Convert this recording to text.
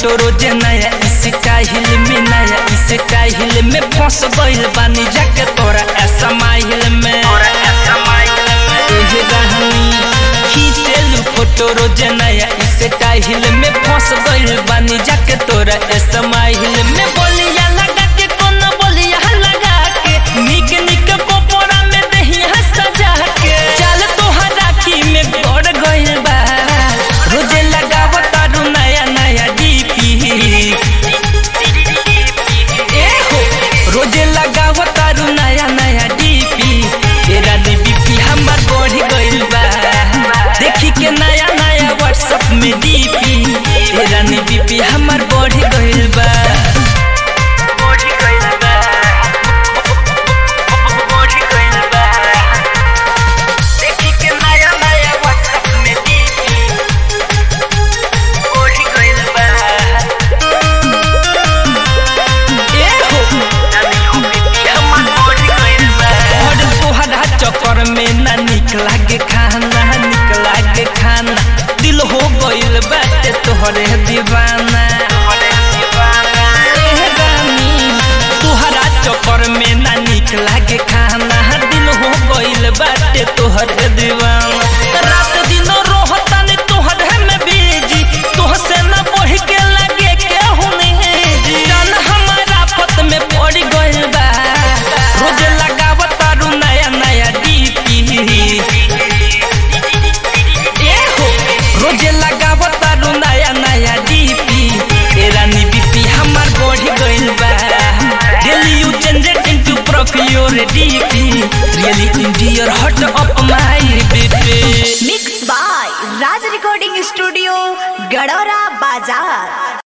photo रोज नया style में नया स्टाइल में फंस गइल बानी जाके तोरा ऐसा माहिल में एहे रहनी खींचेलू फोटो रोज नया स्टाइल में फंस गइल बानी जाके तोरा ऐसा माहिल में बोलिया लगा के कोनो बोलिया लगा के निक निक कोपोरा में दहिया सजा के चल तोहर राखी में गड़ गइल बा रोजे लगाव तारू नया नया डीपी ए हो रोजे लगाव तारू नया नया डीपी तेरा डीपी हमर बढ़ गइल बा देखी के नया नया व्हाट्सएप में डीपी तेरा डीपी हमर बढ़ गइल बा बढ़ गइल बा बढ़ गइल बा देखी के नया नया व्हाट्सएप में डीपी बढ़ गइल बा ए हो हमर बढ़ गइल बा और तोहरा चक्कर में ना निक लागे खाना निक लागे खाना दिल हो गइल बाटे तोहरे दीवाना एह रानी, तोहरा चक्कर में ना निक लागे खाना दिल हो गइल बाटे तोहरे दीवाना रात दिन रोहतानी तोहरे में बीजी तोहसे ना बढ़ के लागे केहू नहीं जी जान हमारा पत में पड़ गइल बा रोज लगावत तारू नया नया डीपी ए हो रोज लगावत तारू नया नया डीपी तेरा नी बीपी हमर बढ़ गइल बा daily you change it into profile DP really in dear hut up my BP mix by Raj recording studio Gadora बाजार